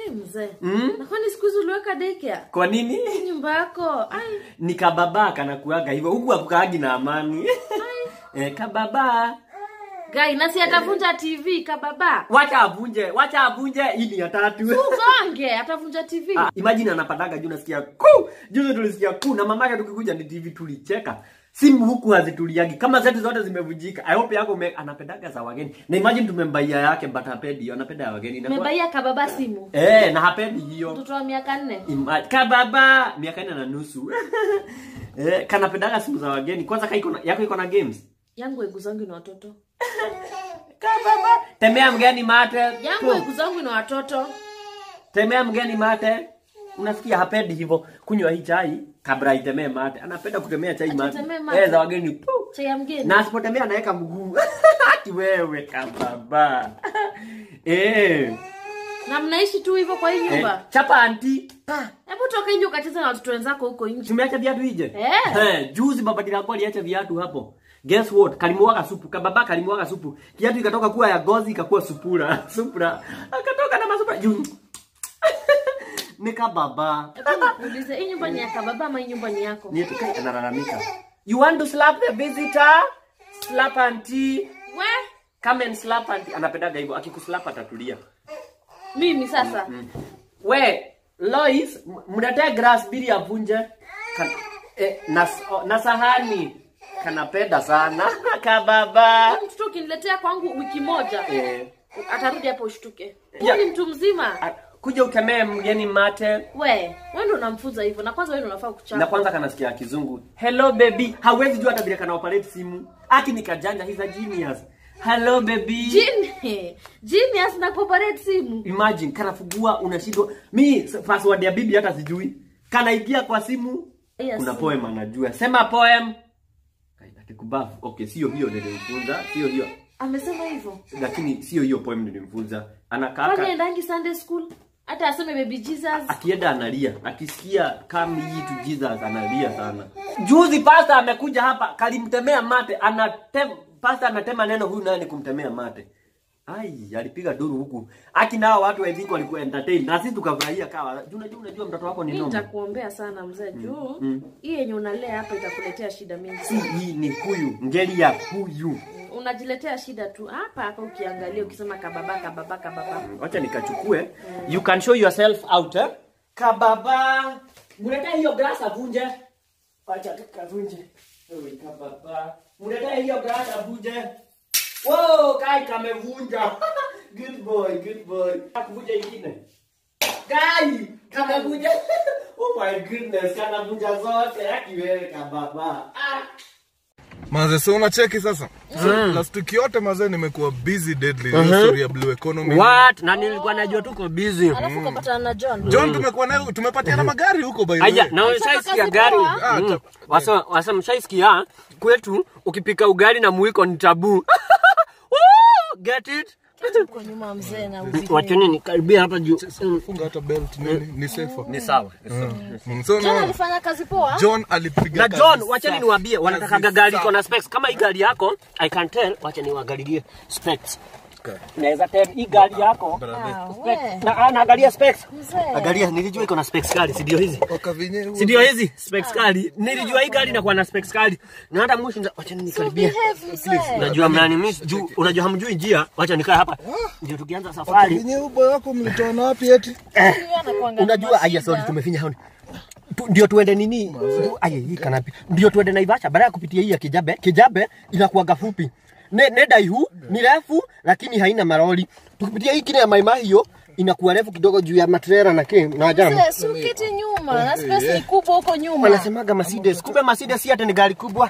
Ai mzee. Mm? Na kwani siku hizi uliweka daycare? Kwa nini? Nyumba yako. Ai. Ni kababa kanakuaga hivyo huku akukaagi na amani. eh, kababa. Gai, nasi atavunja TV kababa. Wacha avunje, wacha avunje hii ni ya tatu. Ugonge, atavunja TV. Ah, imagine anapataga juu nasikia ku. Juzi tulisikia ku na mamake tukikuja ni TV tulicheka. Simu huku hazituliagi kama zetu zote zimevunjika. I hope yako me, anapendaga za wageni. Na imagine tumembaia yake but hapendi hiyo, anapenda ya wageni. Inakuwa- Umebaia kababa simu. Eh, na hapendi hiyo. Mtoto wa miaka nne. Ima- kababa miaka nne na nusu eh, kanapendaga simu za wageni kwanza kaiko na, yako iko na games Yangu eguzangu na watoto. kababa temea mgeni mate Yangu Tu. eguzangu na watoto. temea mgeni mate unasikia hapendi hivyo kunywa hii chai kabla itemee mate anapenda kutemea chai mate Atemee mate. eh, za wageni tu Chai ya mgeni. na asipotemea anaweka mguu ati wewe kababa eh, Na mnaishi tu hivyo kwa hii eh, nyumba. chapa anti Hebu toka nje ukacheza na watoto wenzako huko nje. tumeacha viatu ije Eh. Eh, juzi baba dilako aliacha viatu hapo guess what kalimuaga supu kababa kalimuaga supu kiatu ikatoka kuwa ya gozi ikakuwa supura supura akatoka na masupura juu ni kababa Hebu nikuulize, hii nyumba ni ya kababa ama hii nyumba ni yako? ni tukai analalamika you want to slap the visitor slap auntie We, come and slap auntie anapendaga hivyo akikuslap atatulia mimi sasa. we Lois m- mletee grass bili avunje Kan, eh, na, oh, na sahani kanapenda sana kababa Huyu mtoto ukiniletea kwangu wiki moja, eh, atarudi hapo ushtuke. Ya. Huyu ni mtu mzima. a- kuja ukemee mgeni mate We, wewe ndio unamfunza hivyo na kwanza wewe ndio unafaa kuchapa. na kwanza kanasikia kizungu hello baby hawezi jua hata vile kana operate simu aki ni kajanja he's a genius hello baby Jini. Genius na kuoperate simu. imagine kanafungua unashindwa mi s- password ya bibi hata sijui kanaingia kwa simu Yes. kuna poem anajua sema poem akikubafu okay sio hiyo nilimfunza sio hiyo Amesema hivyo. lakini sio hiyo poem nilimfunza Kwani anakaa endangi Sunday school? Hata aseme baby Jesus. akienda analia akisikia come ye to jesus analia sana juzi pasta amekuja hapa kalimtemea mate anatem pasta anatema neno huyu naye ni kumtemea mate ai alipiga duru huku aki nao watu I think walikuwa entertain na sisi tukafurahia kawa Juu unajua unajua mtoto wako ni Mimi noma nitakuombea sana mzee juu hii yenye unalea hapa itakuletea shida mingi. si hii ni huyu ngeli ya huyu Unajiletea shida tu hapa hapa ukiangalia ukisema kababa kababa kababa. wacha nikachukue you can show yourself out eh? kababa muleta hiyo glass avunje wacha kavunje Ewe, kababa muleta hiyo glass avunje wow kai kamevunja good boy good boy kavunja ingine kai kamevunja oh my goodness kanavunja zote akiwewe kababa ah. Maze, so unacheki sasa so, last week yote maze nimekuwa busy deadly uh story ya blue economy what na nilikuwa najua tuko busy Alafu ukapatana na John. John tumekuwa naye tumepatiana magari huko by the Aya, way. na umeshaisikia gari Ah, Mm. ta- wasa wasa mshaisikia kwetu ukipika ugali na mwiko ni tabu Woo! get it Uko nyuma mzee na uzi. wacheni nikaribia hapa juu Mm. funga hata belt nini ni safer ni sawa Mm, so John no, alifanya kazi poa. John alipiga na kazi John wacheni safi. niwaambie wanatakaga Kazi gari safi. iko na specs kama hii gari yako I can tell wacha niwaangalilie specs Okay. naweza tell hii gari yako Brother. Ah, specs. we, na anaangalia specs mzee. angalia nilijua iko na specs kali si ndio hizi Wakavinye huo. si ndio hizi specs kali nilijua hii gari inakuwa na specs kali na hata mwisho nda- wacha nikaribia Behave mzee. unajua mnani miss juu unajua hamjui njia wacha nikae hapa ndio tukianza safari Wakavinye ubo wako mlitoa na wapi eti Huyu anakuanga na unajua aya sorry mashida. tumefinya haoni Tu- ndio tuende nini Tu- aya hii kanapi ndio tuende Naivasha baada ya kupitia hii ya Kijabe Kijabe inakuwaga fupi ne, ne daihu ni refu lakini haina maroli tukipitia hii kile ya Mai Mahiu inakuwa refu kidogo juu ya matrera na ke na jamu Mzee, si uketi nyuma na space ni kubwa huko nyuma. wanasemaga Mercedes kumbe Mercedes si hata ni gari kubwa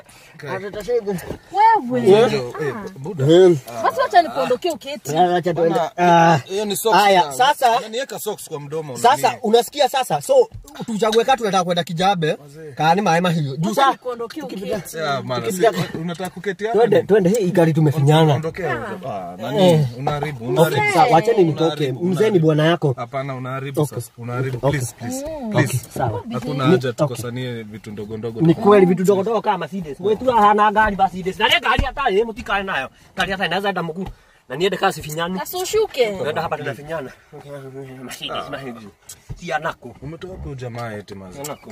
Wewe. Jo, eh, buda. Hmm. Basi wacha nikuondokee uketi. Acha tuende Bana, Ah. hiyo ni socks Aya, na- sasa- Unaniweka socks kwa mdomo Sasa unani- unasikia sasa, so tuchague kati tunataka kwenda Kijabe kaani maema hiyo juu Wacha saa nikuondokee uketi. Yeah, man, si- unataka kuketi hapa? twende twende, hii gari tumefinyana. Ondokea huko. Ah, nani? Unaharibu, Okay, unaharibu. sawa, wacheni nitoke. Unaharibu, Mzee ni unaharibu. bwana yako. Hapana, unaharibu Okay. sasa. Unaharibu, Okay. please, please, Okay, please. sawa. Hakuna Ni- haja okay. tukosanie vitu ndogo ndogo. Ni kweli vitu dogo dogo kama Mercedes. Wewe tu hana gari Mercedes. Na ile gari hata yeye mtikae nayo. Gari hata inaweza enda mkuu. Na niende kasi finyani. Asushuke. Unaenda hapa tunafinyana. Mashine, mashine. Tia nako. Umetoa wapi ujamaa eti maze? Nako.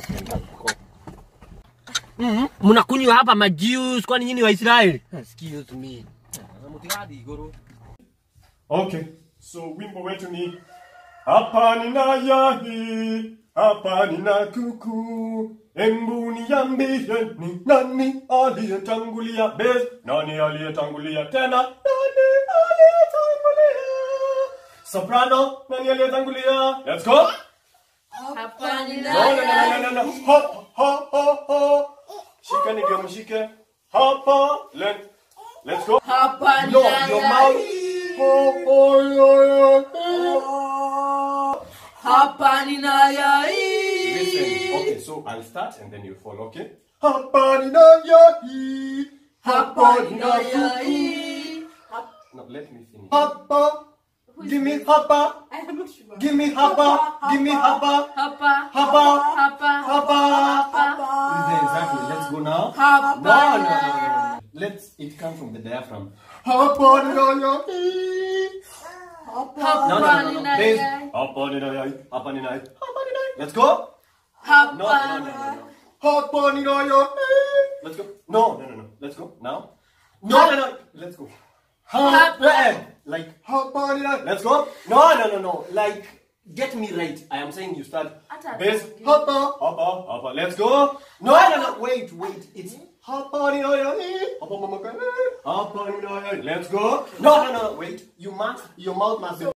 Mhm. Mnakunywa hapa majuice kwani nyinyi Waisraeli? Excuse me. Mutiadi igoro. Okay, so wimbo wetu ni hapa nina yahi, hapa nina kuku. Embu niambie ni nani aliyetangulia base, nani aliyetangulia tena, nani aliyetangulia soprano, nani aliyetangulia? Let's go. Hapa ni No, no, no, no, no, no. Hop, hop, hop, hop. Shika nige mshike. Hapa, let, let's go. Hapa No, your mouth. Hop, oh, oh, oh. Hapa nina yai. Listen, okay, so I'll start and then you follow, okay? Hapa nina yahi. Hapa nina yai. No, let me finish. Hapa. Give me hapa. I'm not sure. Give me hapa. Give me hapa. Hapa. Hapa. Hapa. Hapa. Exactly. Let's go now. Hapa. No, no, no, no, no. Let's. It comes from the diaphragm. Hapa nina yahi. Hapa No, no, no, no, no. nina Please. yai. Hapa nina yahi. Hapa nina yahi. Hapa nina yahi. Let's go. Hapa. No, no, no, no, no. Hapa nina yahi. Let's go. No, no, no, no. Let's go now. No, no, no. Let's go. Hapa. Like hapa nina. Let's go. No, no, no, no. Like get me right. I am saying you start. Ata- Base. Hapa. Hapa. Hapa. Let's go. No, no, no. Wait, wait. It's hapa nina yahi. Hapa mama kane. Hapa nina yahi. Let's go. No, no, no. Wait. You must. Your mouth must. be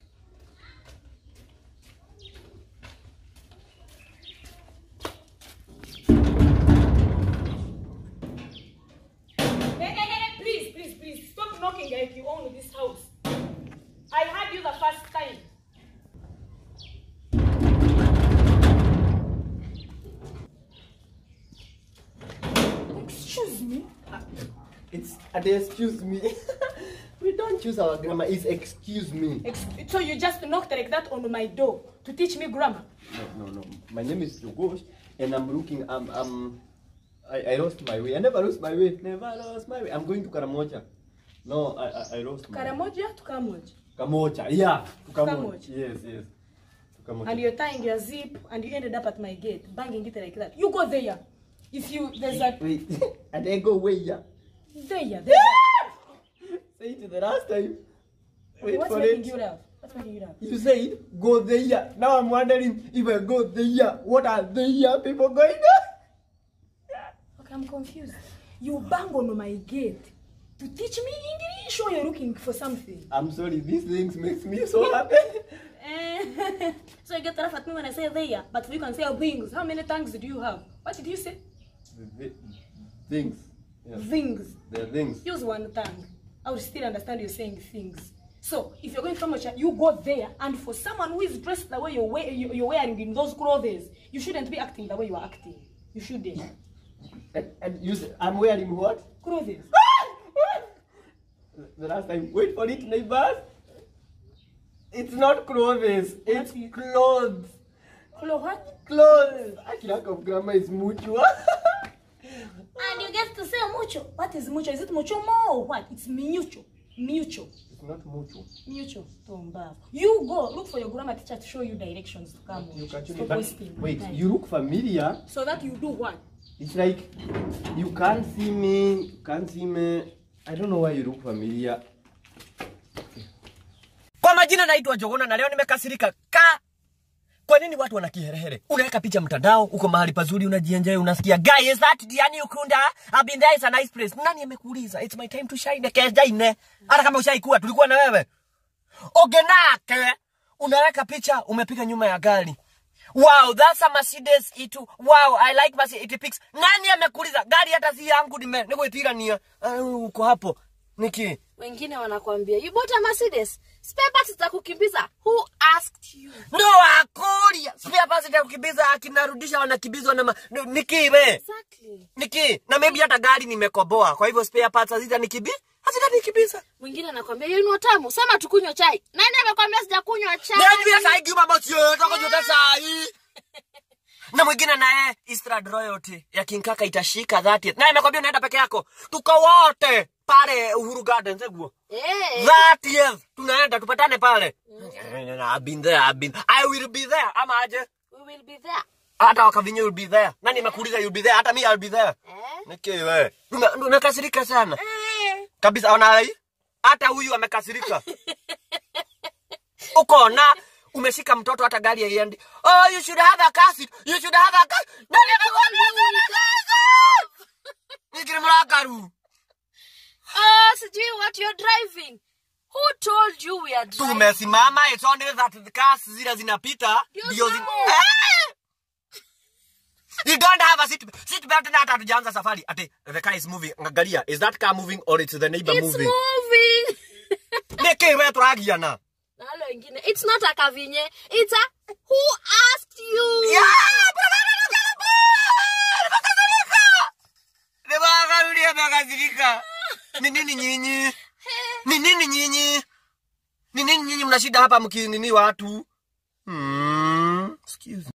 Hey, hey, hey, please, please, please, stop knocking like you own this house. I had you the first time. Excuse me. It's uh, excuse me. we don't choose our grammar. It's excuse me. Ex- so you just knocked like that on my door to teach me grammar? No, no, no. My name is Jogosh, and I'm looking. I'm. I'm I, I lost my way. I never lost my way. Never lost my way. I'm going to Karamoja. No, I I, I lost my Karamoja to Kamoja. Kamoja. Yeah, to Kamoja. Kamoja. Yes, yes. To Kamoja. And you're tying your zip and you ended up at my gate, banging it like that. You go there. If you, there's a, Wait, and I go way yeah. there, there's a, Say it the last time. Wait what's for making it. you laugh? What's making you laugh? You said go there. Now I'm wondering if I go there, what are there people going on? Okay, I'm confused. You bang on my gate to teach me English or you're looking for something? I'm sorry, these things makes me so happy. Eh, so you get to laugh at me when I say there, but you can say things. How many tongues do you have? What did you say? Th- things. Yeah. Things. There are things. Use one tongue. I will still understand you saying things. So if you're going to Kamocha, you go there, and for someone who is dressed the way you're, we- you- you're wearing in those clothes, you shouldn't be acting the way you are acting. You shouldn't. And, and you say, I'm wearing what? Clothes. The last time, wait for it, neighbors. It's not clothes, it's What is- clothes. Clo what? Clothes. I lack of grammar is mutual. And you get to say mucho. What is mucho? Is it mucho more or what? It's mutual. Mutual. it's not mutual. Mutual. Tombavu. You go look for your grammar teacher to show you directions to come. You can Stop but wasting wait, time. you look familiar. So that you do what? It's like you can't see me, you can't see me. I don't know why you look familiar. Kwa majina naitwa Jogona na leo nimekasirika ka. Kwa nini watu wana kiherehere? Unaweka picha mtandao, uko mahali pazuri unajienjoy, unasikia guy is that Diani Ukunda? I've been there, it's a nice place. Nani amekuuliza? It's my time to shine. Kesha ine. Hata kama ushaikuwa tulikuwa na wewe. Ogenake. Unaweka picha umepiga nyuma ya gari. Wow, that's a Mercedes E2. Wow, I like Mercedes it pics. Nani amekuuliza? Gari hata si yangu nime nigwitirania. Uh, uko hapo. Niki. Wengine wanakwambia you bought a Mercedes. Spare parts za kukimbiza. Who asked you? No akuria. Spare parts ya kukimbiza akinarudisha wanakimbizwa na ma... N- Niki we. Exactly. Niki, na maybe hata gari nimekoboa. Kwa hivyo spare parts hazita nikibi. Hazita nikibiza. Mwingine anakwambia you know tamu. Sema tukunywe chai. Nani amekwambia sijakunywa chai? Nani ya sai kiuma mosi yo toko jote sai. na mwingine naye Eastland Royalty ya King Kaka itashika 30th. Na imekwambia unaenda peke yako. Tuko wote pale Uhuru Gardens eguo. Eh. 30th tunaenda tupatane pale. I've been there, I've been. I will be there. Ama aje? We will be there. Hata wakavinyo you'll be there. Nani amekuuliza you'll be there? Hata mimi I'll be there. Eh? Niki wewe. Ume- Umekasirika sana. Eh. Kabisa ona hii. Hata huyu amekasirika. Uko na umeshika mtoto hata gari haiendi. Oh, you should have a car seat. You should have a car. Nani amekwambia kuna car Nikiri mrakaru. Oh, sijui what you're driving. Who told you we are driving? Tumesimama it's only that the cars zile zinapita Ndio ndio zi- sawa. Eh! You don't have a seat seat belt na hata hatujaanza safari. Ati the car is moving. Angalia, is that car moving or it's the neighbor It's moving? moving. Niki wewe turagiana. Na wale wengine, it's not a kavinye. It's a who asked you? Yeah, nimekasirika. Nimekasirika. Ni nini nyinyi? Ni nini nyinyi? Ni nini nyinyi mna shida hapa mkinini watu? Hmm. Excuse me.